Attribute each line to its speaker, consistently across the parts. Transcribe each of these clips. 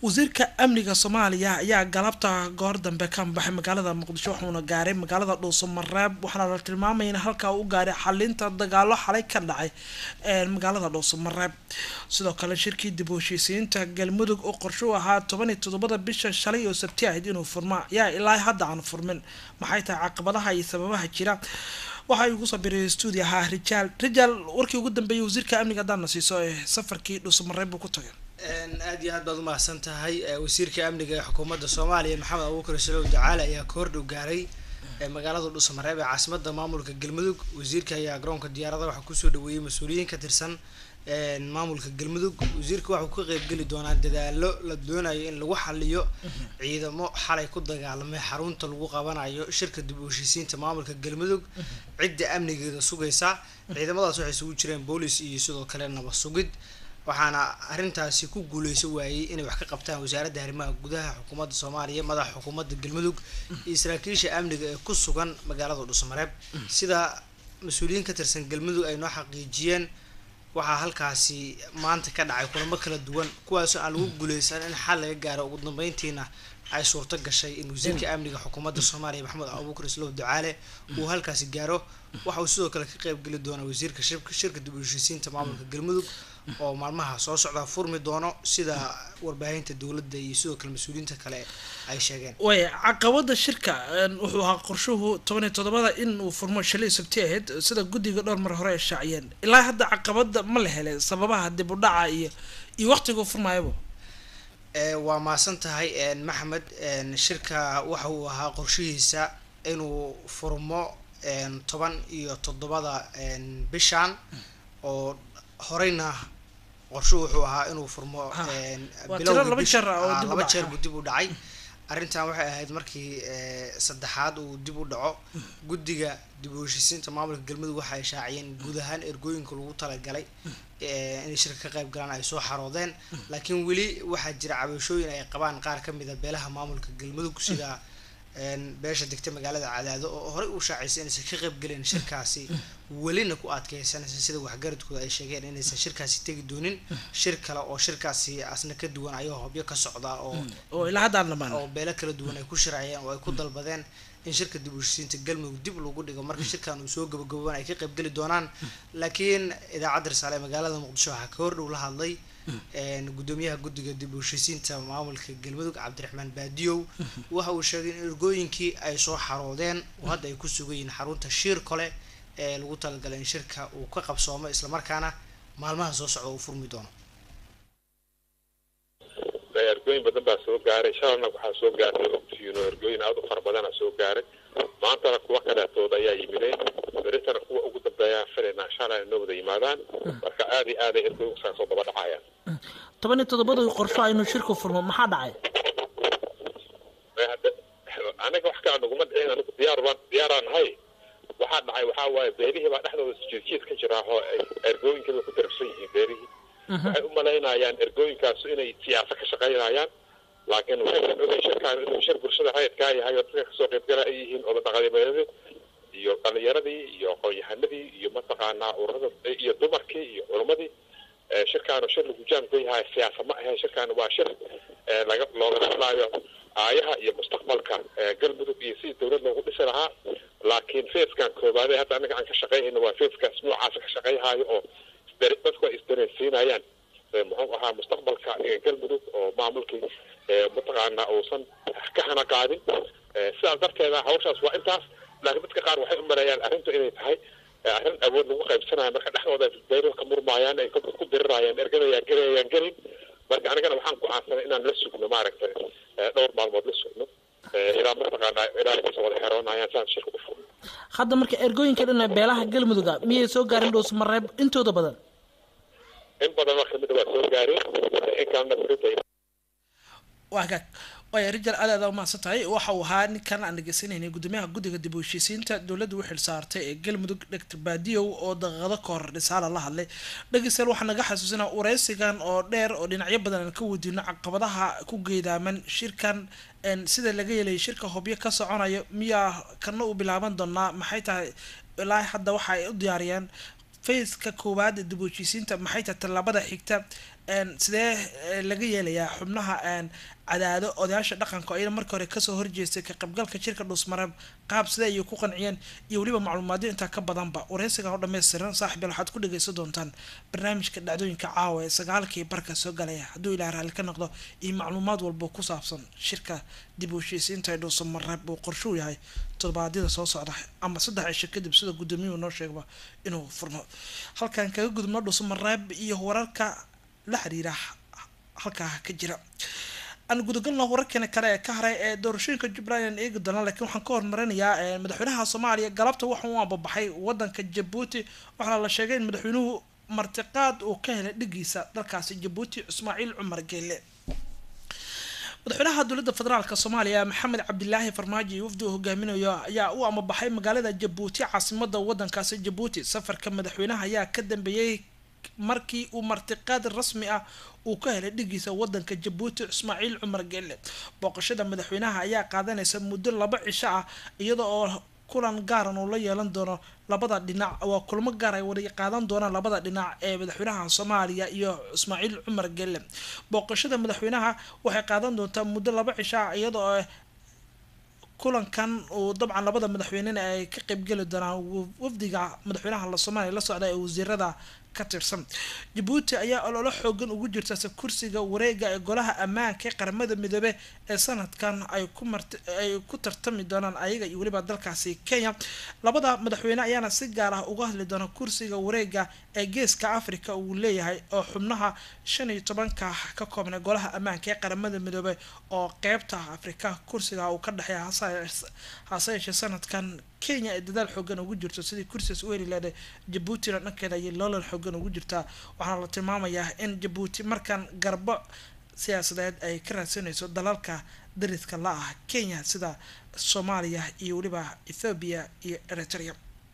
Speaker 1: wasiirka amniga soomaaliya ayaa galabta goor dambe ka baxay magaalada muqdisho wuxuuna gaaray magaalada dhuuso mareeb waxaana la tilmaamaya in halkaa u gaaray xalinta dagaalo xalay ka dhacay magaalada dhuuso mareeb sidoo kale shirkii dib u heshiisiinta galmudug oo qorsho u ahaa toban iyo toddobada bisha shalay oo sabti ahayd inuu furma ayaa ilaa hadda aan furmin maxay tahay caqabadaha iyo sababaha jira waxa igu soo biray stuudio ahaa rijaal rijaal warkii ugu dambeeyay wasiirka amniga haddaana siiso ee safarkii dhuuso mareeb buu ku tagay
Speaker 2: aad iyo aad baad umahadsan tahay wasiirka amniga ee xukuumadda soomaaliya maxamed abuukar salow ducaale ayaa ka hordhow gaaray magaalada dhuusamareeb ee caasimada maamulka galmudug wasiirka ayaa garoonka diyaarada waxaa kusoo dhaweeyey mas-uuliyiin ka tirsan maamulka galmudug wasiirka waxau ka qeybgeli doonaa dadaalo la doonayo in lagu xaliyo ciidamo xalay ku dagaalamay xarunta lagu qabanayo shirka dib u heshiisiinta maamulka galmudug cidda amnigeeda sugaysa ciidamadaas waxay isugu jireen boolis iyo sidoo kale nabad sugid waxaana arrintaasi ku guuleyso waayey inay wax ka qabtaan wasaaradda arrimaha gudaha xukuumadda soomaaliya madaxa xukuumadda galmudug iyo saraakiisha amniga ee ku sugan magaalada dhuusamareeb sida mas-uuliyiin ka tirsan galmudug ay noo xaqiijiyeen waxaa halkaasi maanta ka dhacay kulamo kala duwan kuwaasoo aan lagu guuleysan in xal laga gaaro ugu dambeyntiina ay suurto gashay in wasiirka amniga xukuumadda soomaaliya maxamed abuukar islow ducaale uu halkaasi gaaro waxa uu sidoo kale ka qeybgeli doona wasiirka shirka dib u heshiisiinta maamulka galmudug oo maalmaha soo socda furmi doono sida warbaahinta dowladda iyo sidoo kale mas-uuliyiinta kale ay sheegeen
Speaker 1: way caqabada shirka wuxuu ahaa qorshuhu toban iyo toddobada in uu furmo shalay sabti ahayd sida guddiga dhowr mar hore ay shaaciyeen ilaa hadda caqabada ma la helay sababaha dib u dhaca iyo iyo waqtiga furmaayaba
Speaker 2: waa maasan tahay maxamed shirka waxa uu ahaa qorshihiisa inuu furmo toban iyo toddobada bishan oo horeyna qorshuhu wuxuu ahaa inuu furmo
Speaker 1: laba jeer oo dib u
Speaker 2: laba
Speaker 1: dhacay.
Speaker 2: jeer buu dib u dhacay arrintan waxay ahayd markii saddexaad uu dib u dhaco guddiga dib u heshiisiinta maamulka galmudug waxa ay shaaciyeen guud ahaan ergooyinka lagu talagalay inay shirka ka qayb galaan ay soo xaroodeen laakiin weli waxaa jira cabashooyin ay qabaan qaar ka mid a beelaha maamulka galmudug sida beesha degta magaalada cadaado oo horey uu shaacisay inaysan ka qayb gelin shirkaasi welina ku adkeysanaysa sida waxgaradkooda ay sheegeen inaysan shirkaasi tegi doonin shir kale oo shirkaasi asna ka duwan ayuu hobyo ka socda oo
Speaker 1: oo ilaa hadda aan dhamaan
Speaker 2: oo beelo kala duwan ay ku shirayeen oo ay ku dalbadeen in shirka dib u heshiisiinta galmudug dib lagu dhigo marka shirkan uu soo gabagaboobaan ay ka qayb geli doonaan laakiin idaacadda risaale ee magaalada muqdisho waxaa ka hordhow la hadlay gudoomiyaha guddiga dib u heshiisiinta maamulka galmudug cabdiraxmaan baadiyow waxa uu sheegay in ergooyinkii ay soo xaroodeen oo hadda ay ku sugan yihiin xarunta shiir kole ee lagu talagalay in shirka uu ka qabsoomo islamarkaana maalmaha soo socda uu furmi doono
Speaker 3: ergooyin badan baa soo gaaray shalalna waxaa soo gaartay ogtiino ergooyin aada u fara badana soo gaaray maantana kuwa kaleetood ayaa yimideen beritana kuwa ugu dambeeyaan filaynaa shalay noo wada yimaadaan marka aad iyo aaday ergooyinku saa soo daba dhacayaan
Speaker 1: toban iyo toddobada qorsho inuu shirku furmo maxaa dhacay
Speaker 3: hadda anaga wax kaa naguma dhicin anigu diyaar baan diyaaraan nahay waxaa dhacay waxaa waaye beerihii baa dhexdooda jiidjiid ka jira oo ergooyinkii bay ku darabsan yihiin beerihii waxay u malaynayaan ergooyinkaasu inay siyaasa ka shaqaynayaan laakiin waxaysan ogeyn shirkaan inuu shir bulshada rayidkaa yahay oo dadka kasoo qaybgala ay yihiin odadhaqameedadii iyo dhalinyaradii iyo aqoon-yahanadii iyo mataqaanaa ururada iyo dumarkii iyo culamadii shirkaanu shir lagu jaanku yahay siyaasa ma ahayn shirkaan waa shir laga looga hadlaayo aayaha iyo mustaqbalka galmudug iyo sidii dowlad loogu dhisi lahaa laakiin feeskan koobaade hadda anaga aan ka shaqayhayno waa feeskaas noocaasa ka shaqayhaayo oo dadku ay isdareensiinayaan muxuu ahaa mustaqbalka galmudug oo maamulkii mataqaanaa uusan ka hana qaadin sidaas darteeda hawshaas waa intaas laakiin dadka qaar waxay u maleeyaan arrintu inay tahay arrin awood lagu qaybsanayo marka dhexdooda beero ka murmaayaan ay ku dirirayaan ergadayaan gelayaan gelin marka anigana waxaan go-aansanay inaan la sugno maaragtay dhowr maalmood la sugno ilaa mataqaanaa ilaa ay kasoo wada xeroonayaan saan shirka u furno
Speaker 1: hadda marka ergooyinka dhan ee beelaha galmuduga miyay soo gaarin dhuus mareeb intooda badan
Speaker 3: in badan oo kamida waa soo gaareen in kalena berita
Speaker 1: waa hagaag waaya rijal aad aad umahadsan tahay waxa uu ahaa ninkan aan dhegeysanayna gudoomiyaha guddiga dib u heshiisiinta dowladda u xilsaartay ee galmudug doctor baadiyow oo daqiiqado ka hor dhisaala la hadlay dhegeystayaal waxaa naga xasuusinaa wareysigan oo dheer oo dhinacyo badan aan ka weydiino caqabadaha ku geedaaman shirkan sida laga yeelay shirka hobyo ka soconayo miyaa kana u bilaaban doonaa maxay tahay ilaa hadda waxa ay u diyaariyaan fayska koowaad ee dib u heshiisiinta maxay tahay tallaabada xigta sidee laga yeelayaa xubnaha cadaado odayaasha dhaqanka ayna markii hore kasoo horjeestay ka qaybgalka shirka dhuusmareeb qaab sidee ayay ku qanciyeen iyo weliba macluumaadyo intaa ka badanba wareysiga oo dhammaystiran saaxiibyal waxaad ku dhageysan doontaan barnaamijka dhacdooyinka caawa ee sagaalkii barka soo galaya hadduu ilaah raalli ka noqdo iyo macluumaad walba ku saabsan shirka dib u heshiisiinta ee dhuusamareeb uu qorshuu yahay todobaadyada soo socda ama saddex cisho kadib sida guddoomiyuhu noo sheegba inuu furmo halkan kaga gudubno dhuusamareeb iyo wararka la xiriira halkaa ka jira aan gudagalno wararkeena kale ee ka haray ee doorashooyinka jubbaland aan eegi doona laakiin waxaan ka hormarinayaa madaxweynaha soomaaliya galabta waxa uu ambabaxay wadanka jabuuti waxaana la sheegay in madaxweynuhu martiqaad uu ka helay dhigiisa dalkaasi jabuuti ismaaciil cumar geele madaxweynaha dowladda federaalk soomaaliya maxamed cabdilaahi farmaajo iyo wafdi uu hogaaminayo ayaa u amabaxay magaalada jabuuti caasimada wadankaasi jabuuti safarka madaxweynaha ayaa ka dambeeyey markii uu martiqaad rasmi ah uu ka helay dhigiisa wadanka jabuuti ismaaciil cumar geele booqashada madaxweynaha ayaa qaadanaysa muddo laba cisho ah iyada oo kulan gaaran uu la yeelan doono labada dhinac waa kulmo gaar ay wada qaadan doonaan labada dhinac ee madaxweynaha soomaaliya iyo ismaaciil cumar geele booqashada madaxweynaha waxay qaadan doontaa muddo laba cisho ah iyada oo kulankan uu dabcan labada madaxweynena ay ka qeybgeli doonaan wafdiga madaxweynaha la soomaaliya la socda ee wasiirada ka tirsan jabuuti ayaa ololo xoogan ugu jirta kursiga wareega ee golaha ammaanka ee qaramada midoobe ee sanadkan ay ku mart ay ku tartami doonaan ayaga iyo weliba dalkaasi kenya labada madaxweyne ayaana si gaar ah uga hadli doona kursiga wareega ee geeska africa uu leeyahay oo xubnaha shan iyo tobanka ka koobnay golaha ammaanka ee qaramada midoobe oo qeybta afrika kursiga uu ka dhexeeya hase yeeshee sanadkan kenya ay dadaal xoogan ugu jirto sidii kursigaas u heli leedahay jabuutina dhankeeda ayay loolan xoogan ugu jirtaa waxaana la tilmaamayaa in jabuuti markan garbo siyaasadeed ay ka raadsanayso dalalka dariska la ah kenya sida soomaaliya iyo weliba ethoobiya iyo eritrea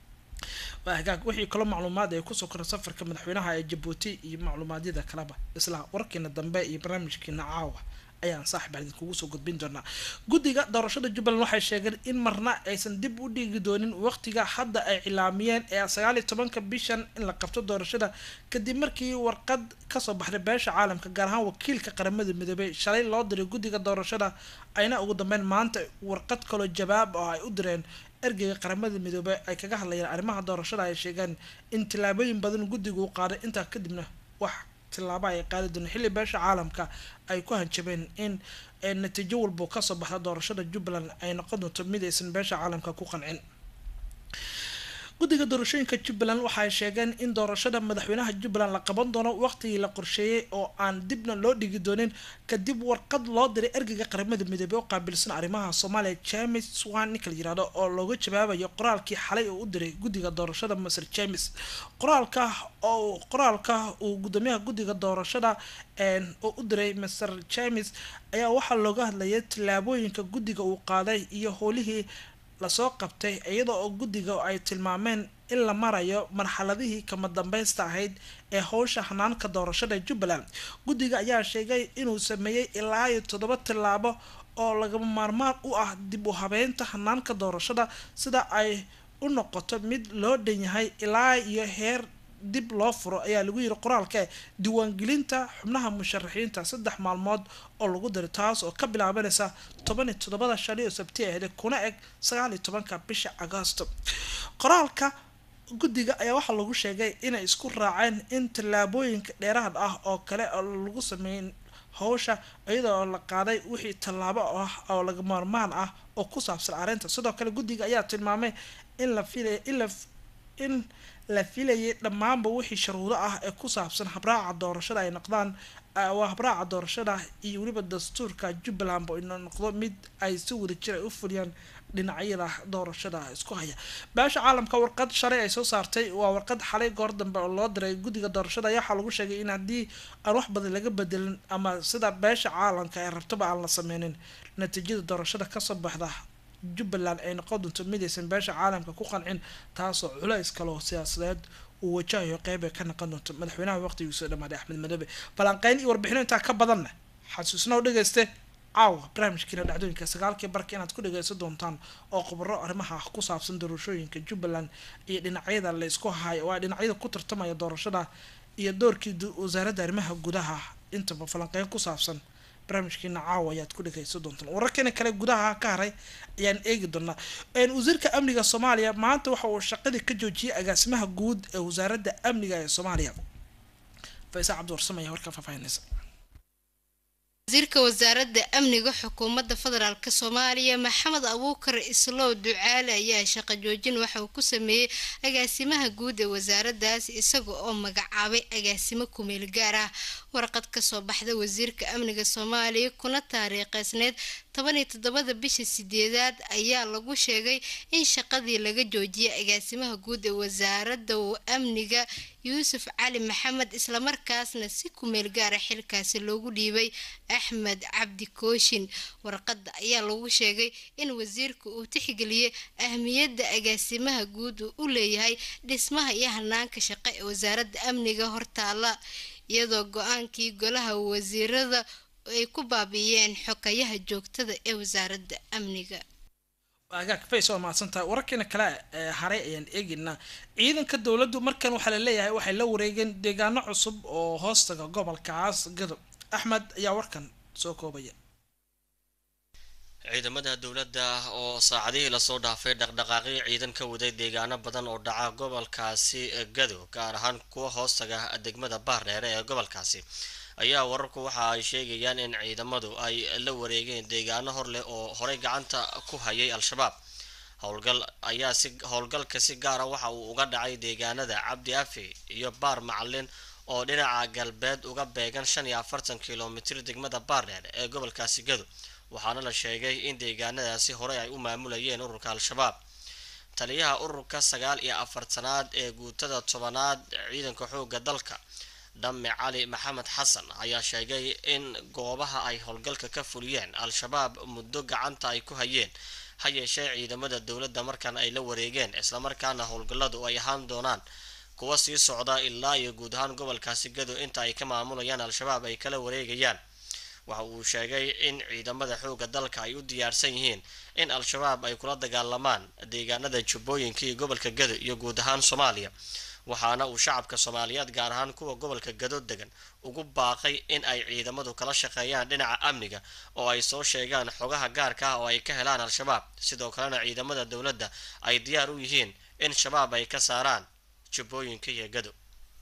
Speaker 1: waa hagaag wixii kaloo macluumaad ay kusoo koran safarka madaxweynaha ee jabuuti iyo macluumaadyada kaleba isla wararkeena dambe iyo barnaamijkeena caawa ayaan saaxib aan idinkugu soo gudbin doonaa guddiga doorashada jubbaland waxay sheegeen in marna aysan dib u dhigi doonin waqtiga hadda ay cilaamiyeen ee sagaal iyo tobanka bishan in la qabto doorashada kadib markii warqad kasoo baxday beesha caalamka gaar ahaan wakiilka qaramada midoobey shalay loo diray guddiga doorashada ayna ugu dambeyn maanta warqad kaloo jawaab oo ay u direen ergeyga qaramada midoobe ay kaga hadlayeen arrimaha doorashada ay sheegeen in tillaabooyin badan guddigu u qaaday intaa kadibna wax tilaabo ay qaadi doona xilli beesha caalamka ay ku hanjabeen in natiijo walba kasoo baxda doorashada jubbaland ay noqon doonto mid aysan beesha caalamka ku qancin guddiga doorashooyinka jubbaland waxay sheegeen in doorashada madaxweynaha jubbaland la qaban doono waqtigii la qorsheeyey oo aan dibna loo dhigi doonin kadib warqad loo diray ergeyga qaramada midoobey oo qaabilsan arrimaha soomaaliya james swan ninka la yirahdo oo looga jawaabayo qoraalkii xalay uu u diray guddiga doorashada maser james qoraalka oo qoraalka uu guddoomiyaha guddiga doorashada oo u diray maser james ayaa waxaa looga hadlayay tillaabooyinka guddiga uu qaaday iyo howlihii lasoo qabtay iyada oo guddiga ay tilmaameen in la marayo marxaladihii kama dambeysta ahayd ee howsha hanaanka doorashada jubbaland guddiga ayaa sheegay inuu sameeyey ilaa iyo toddoba tillaabo oo lagama maarmaan u ah dib u habeynta hanaanka doorashada sida ay u noqoto mid loo dhan yahay ilaa iyo heer dib loo furo ayaa lagu yiri qoraalka diiwaangelinta xubnaha musharaxiinta saddex maalmood oo lagu diray taas oo ka bilaabanaysa toban iyo toddobada shali oo sabti ahde kuna eg sagaal iyo tobanka bisha agoosto qoraalka guddiga ayaa waxaa lagu sheegay inay isku raaceen in tallaabooyinka dheeraad ah oo kale oo lagu sameyn howsha iyada oo la qaaday wixii tallaabo ah oo laga maarmaan ah oo ku saabsan arrinta sidoo kale guddiga ayaa tilmaamay in la filay in la in la filayay dhammaanba wixii sharuudo ah ee ku saabsan habraaca doorashada ay noqdaan waa habraaca doorashada iyo weliba dastuurka jubbalandba ina noqdo mid ay si wada jir ay u fuliyaan dhinacyada doorashada isku haya beesha caalamka warqad shalay ay soo saartay waa warqad xalay goor dambe oo loo diray guddiga doorashada ayaa waxaa lagu sheegay in haddii aan wax badan laga bedelin ama sida beesha caalamka ee rabtaba aan la sameynin natiijada doorashada kasoo baxda jubbaland ay noqon doonto midaysan beesha caalamka ku qancin taasoo culays kaloo siyaasadeed uu wajahayo qeyb ay ka noqon doonto madaxweynaha waqtigiisoo dhamaaday axmed madoobe balanqeyn iyo warbixino intaa ka badanna xasuusna u dhageyste caawa barnaamijkiina dhacdooyinka sagaalkii barka inaad ku dhageysan doontaan oo khubaro arrimaha ku saabsan doorashooyinka jubbaland iyo dhinacyada la isku hayo waa dhinacyada ku tartamaya doorashada iyo doorkii wasaaradda arrimaha gudaha intaba falanqeyn ku saabsan barnaamijkiina caawa ayaad ku dhegeysan doontaan wararkeena kale gudaha ka haray ayaan eegi doonaa wasiirka amniga soomaaliya maanta waxa uu shaqadii ka joojiyay agaasimaha guud ee wasaaradda amniga ee soomaaliya faisa cabdiwarsam ayaa warkaa faahfaahinaysa
Speaker 4: wasiirka wasaaradda amniga xukuumadda federaalk soomaaliya maxamed abuukar islow ducaale ayaa shaqo joojin waxa uu ku sameeyey agaasimaha guud ee wasaaraddaas isaga oo magacaabay agaasimo kumeel gaar ah warqad kasoo baxda wasiirka amniga soomaaliya kuna taariikheysneyd tobaniyo toddobada bisha sideedaad ayaa lagu sheegay in shaqadii laga joojiyay agaasimaha guud ee wasaaradda amniga yuusuf cali maxamed islamarkaasna si kumeel gaara xilkaasi loogu dhiibay axmed cabdi kooshin warqada ayaa lagu sheegay in wasiirka uu tixgeliyey ahmiyadda agaasimaha guud uu u leeyahay dhismaha iyo hanaanka shaqo ee wasaaradda amniga hortaala iyadoo go-aankii golaha wasiirada ay ku baabiiyeen xokayaha joogtada ee wasaaradda amniga
Speaker 1: agaag fays waa mahadsantahay wararkeena kale ee haray ayaan eegeynaa ciidanka dowladdu markan waxaa laleeyahay waxay la wareegeen deegaano cusub oo hoostaga gobolkaas gadob axmed ayaa warkan soo koobaya
Speaker 5: ciidamada dowladda oo saacadihii lasoo dhaafay dhaqdhaqaaqii ciidan ka waday deegaano badan oo dhaca gobolkaasi gado gaar ahaan kuwa hoostaga degmada baardheere ee gobolkaasi ayaa wararku waxa ay sheegayaan in ciidamadu ay la wareegeen deegaano hor leh oo horey gacanta ku hayay al-shabaab howlgal ayaa si howlgalka si gaara waxa uu uga dhacay deegaanada cabdi afi iyo baar macalin oo dhinaca galbeed uga beegan shan iyo afartan kilomitir degmada baardheer ee gobolkaasi gado waxaana la sheegay in deegaanadaasi horey ay u maamulayeen ururka al-shabaab taliyaha ururka sagaal iyo afartanaad ee guutada tobanaad ciidanka xoogga dalka dhamme cali maxamed xasan ayaa sheegay in goobaha ay howlgalka ka fuliyeen al-shabaab muddo gacanta ay ku hayeen ha yeeshee ciidamada dowladda markan ay la wareegeen islamarkaana howlgalladu ay ahaan doonaan kuwa sii socda ilaa iyo guud ahaan gobolkaasi gado inta ay ka maamulayaan al-shabaab ay kala wareegayaan waxa uu sheegay in ciidamada xoogga dalka ay u diyaarsan yihiin in al-shabaab ay kula dagaalamaan deegaanada jubbooyinka iyo gobolka gado iyo guud ahaan soomaaliya waxaana uu shacabka soomaaliyeed gaar ahaan kuwa gobolka gado degan ugu baaqay in ay ciidamadu kala shaqeeyaan dhinaca amniga oo ay soo sheegaan xogaha gaarka ah oo ay ka helaan al-shabaab sidoo kalena ciidamada dowladda ay diyaar u yihiin in shabaab ay ka saaraan jubbooyinka iyo gado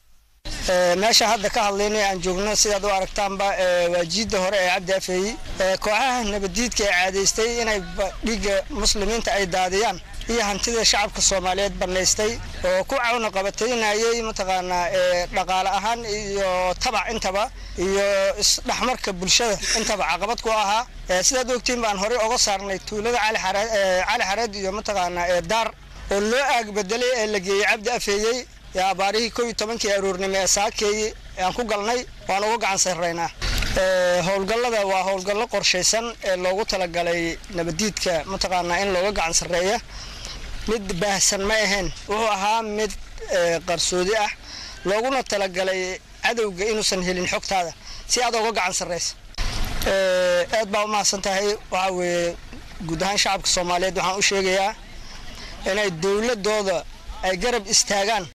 Speaker 6: meesha hadda ka hadlaynay aan joogno sidaad u aragtaanba waa jiidda hore ee cabdi afeeyi kooxaha nabaddiidka ee caadaystay inay dhiigga muslimiinta ay daadiyaan iyo hantida shacabka soomaaliyeed bannaystay oo ku cawna qabataynayay mataqaanaa dhaqaale ahaan iyo tabac intaba iyo isdhexmarka bulshada intaba caqabad ku ahaa sidaad ogtiin baan horey oga saarnay tuulada cali xareed iyo mataqaanaa daar oo loo aag bedelay ee la geeyey cabdi afeeyey abaarihii kow iyo tobankii aroornimo ee saakeeyi aan ku galnay waan uga gacan sarraynaa howlgallada waa howlgallo qorshaysan ee loogu talagalay nabaddiidka mataqaanaa in looga gacan sarreeya mid baahsan ma ahayn wuxuu ahaa mid qarsoodi ah looguna talagalay cadowga inuusan helin xogtaada si aad uga gacan sarraysa aad baa u mahadsan tahay waxaa weeye guud ahaan shacabka soomaaliyeed waxaan u sheegayaa inay dowladooda ay garab istaagaan